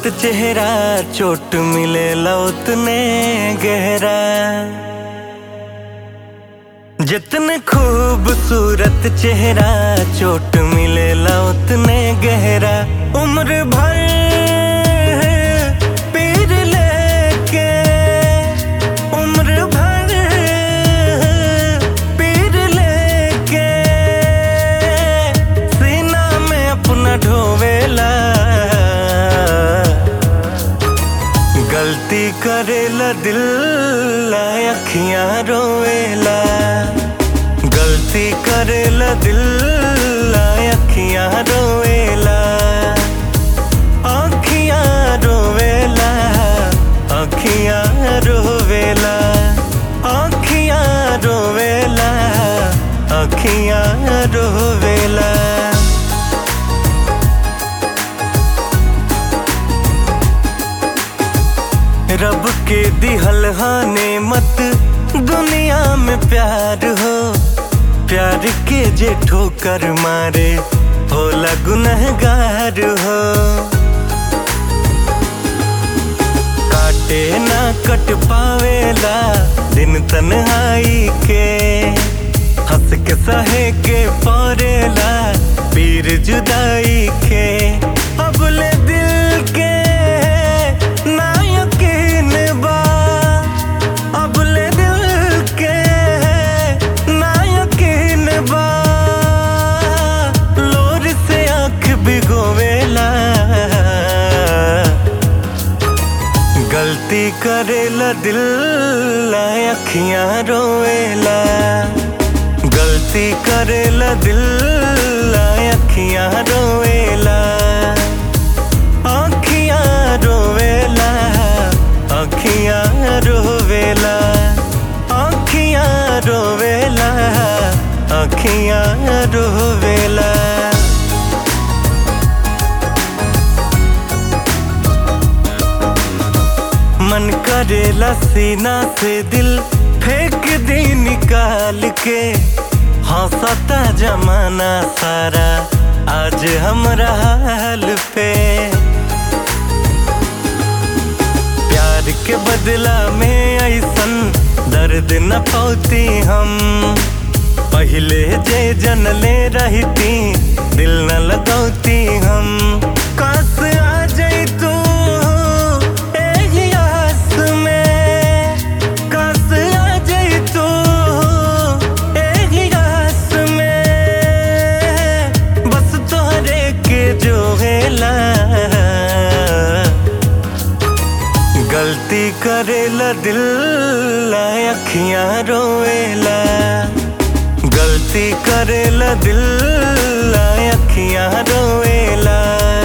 चेहरा चोट मिले उतने गहरा जितने खूबसूरत चेहरा चोट मिले उतने गहरा उम्र भर पीर लेके उम्र भर पीर लेके सीना में अपना ढोवेला गलती करेला दिल अखियां रोवेला गलती करेला दिल अखियां रोवेला अखियां रोवेला अखियां रोवेला अखियां रोवेला अखियां रोवेला रब के दिहल हाने मत दुनिया में प्यार हो प्यार के जे ठोकर मारे होला गुनहगार हो काटे ना कट पावेला दिन तन्हाई के हंस के सहे के परेला पीर जुदाई के अबले दिल के ना यकीन बा अबले दिल के ना यकीन बा लोर से आंख भिगोवेला गलती करेला दिल अखियां रोवेला गलती करेला दिल अखियां रोवेला अखियां रोवेला अखियां रोवेला अखियां रोवेला अखियां रोवेला मन करेला सीना से दिल फेंक दी निकाल के हंसता जमाना सारा आज हमरा हाल पे प्यार के बदला में ऐसन दर्द न पौती हम पहले जे जनले रहती दिल न लगौती हम काश आ जाई तू एही आस में काश आ जाई तू एही आस में बस तोहरे के जो हेला गलती करेला दिल अखियां रोवेला गलती करेला दिल अखियां रोवेला